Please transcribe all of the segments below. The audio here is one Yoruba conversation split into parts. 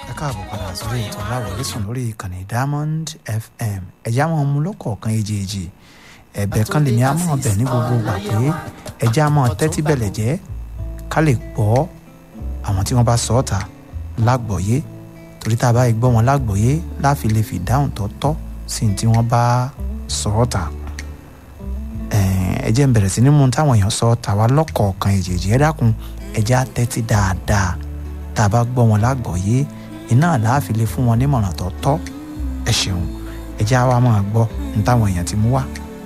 ẹ káàbọ̀ padà sórí ètò láwọlé sùn lórí ìkànnì diamond fm ẹ̀já máa mú lọ́kọ̀ọ̀kan èjèèjì ẹ̀bẹ̀ kan lèmi á máa bẹ̀ ní gbogbo gbà pé ẹ̀já máa tẹ́tí bẹ̀lẹ̀ jẹ́ ká lè gbọ́ àwọn tí wọ́n bá sọ ọ́ ta lágbọ̀ọ́yé torí tá a bá gbọ́ wọn lágbọ̀ọ́yé láfi lè fi dáhùn tó tọ́ sí ní tí wọ́n bá sọ ọ́ ta ẹ jẹ́ n bẹ̀rẹ̀ sí ní mú táwọn èèyàn sọ ta wá lọ́kọ̀ọ̀kan èjèèjì ẹ dákun ẹ̀já tẹ́tí dáadáa tá a bá gbọ́ wọn lágbọ̀ọ́yé iná láàfin lè fún wọn nímọ̀ràn tó tọ́ ẹ ṣeun ẹ jẹ́ àwa máa gbọ́ ní táwọn èèyàn ti mú wá.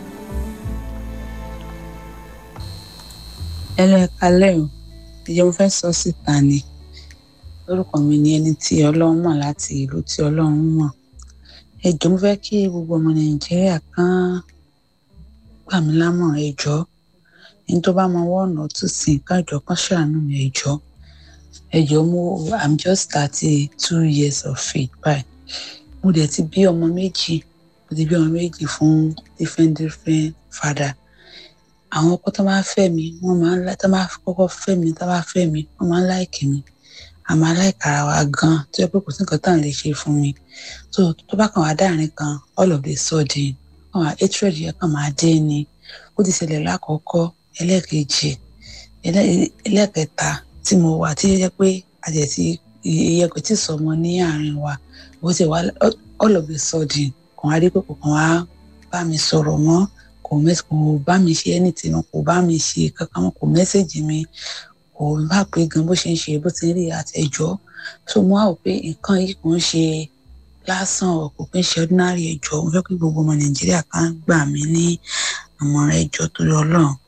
ẹlẹ́kalẹ́ o ìjọba fẹ́ sọ síta ni orúkọ mi ni ẹni tí ọlọ́run mọ̀ láti ìlú tí ọlọ́run mọ̀ ẹ jọ̀ọ́ mo fẹ́ kí gbogbo ọmọ nàìjíríà kan gbà mí lámọ̀ràn ẹ jọ̀ọ́ ẹni tó bá mọ wọ́ọ̀nà tún sí nǹkan ìjọ kan ṣàánú mi ẹ jọ̀ọ́ ẹ jọ̀ọ́ mo i'm just thirty two years of faith báyìí mo dẹ̀ ti bí ọmọ méjì mo ti bí ọmọ méjì fún different different father àwọn ọkọ tó máa fẹ́ mi wọ́n máa ń lá tó máa kọ́kọ́ fẹ́ mi tó máa fẹ́ mi wọ́n máa ń láìkì mi a máa láìka ara wa gan tó yẹ pé kò sí nǹkan tá à ń lè ṣe fún mi tó tó bá kàn wá dáàrin kan all of the sudden kàn wá hatred yẹn kàn máa dé ni ó ti ṣẹlẹ̀ lákọ̀ọ́kọ́ ẹlẹ́ẹ̀kejì ẹlẹ́ẹ̀kẹta tí mo wà tí yẹ pé àjẹsí iye kò tí ì sọmọ ní àárín wa bó ti wá all of a sudden kàn wá rí pé kò kàn wá bá mi sọ̀rọ̀ mọ́ kò mẹ́sì kò bá mi ṣe anything kò bá mi ṣe kankan mọ́ kò mẹ́sẹ̀jì mi kò bá pé gan bó ṣe ń ṣe bó ti ń rí àtẹ̀jọ́ so mo á wò pé nǹkan yìí kò ń ṣe lásán ọ̀ kò kí ń ṣe ordinary ẹjọ́ mo fẹ́ kí gbogbo ọmọ nàìjíríà kan gbà mí ní àmọ̀ràn ẹjọ́ torí ọlọ́run